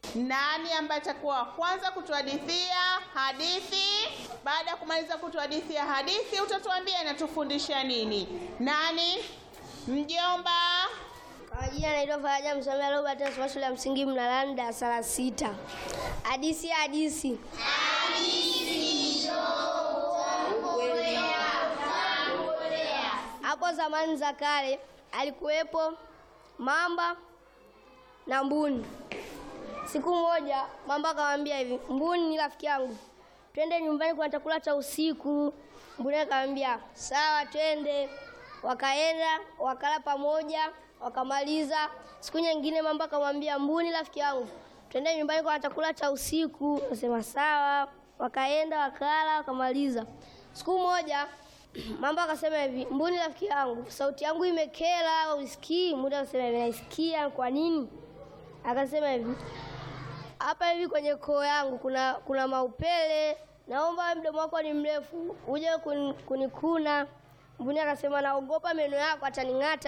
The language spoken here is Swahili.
Nani ambaye atakuwa wa kwanza kutuhadithia hadithi? Baada ya kumaliza kutuhadithia hadithi, utatuambia inatufundisha nini. Nani? Mjomba. Kwa jina naitwa Faraja Msomea Robert nasoma shule ya msingi Mnalani darasa la sita. Hadisi ya hadisi. Hapo zamani za kale alikuwepo mamba na mbuni. Siku moja mamba akamwambia hivi, mbuni ni rafiki yangu, twende nyumbani, kuna chakula cha usiku. Mbuni akamwambia sawa, twende. Wakaenda wakala pamoja, wakamaliza. Siku nyingine mamba akamwambia mbuni, rafiki yangu, twende nyumbani, kuna chakula cha usiku. Akasema sawa. Wakaenda wakala, wakamaliza. Siku moja mamba akasema hivi, mbuni rafiki yangu, sauti yangu imekera, usikii? Mbuni akasema hivi, naisikia. Kwa nini? Akasema hivi, hapa hivi kwenye koo yangu kuna kuna maupele, naomba mdomo wako ni mrefu uje kun- kunikuna. Mbuni akasema naogopa meno yako ataning'ata.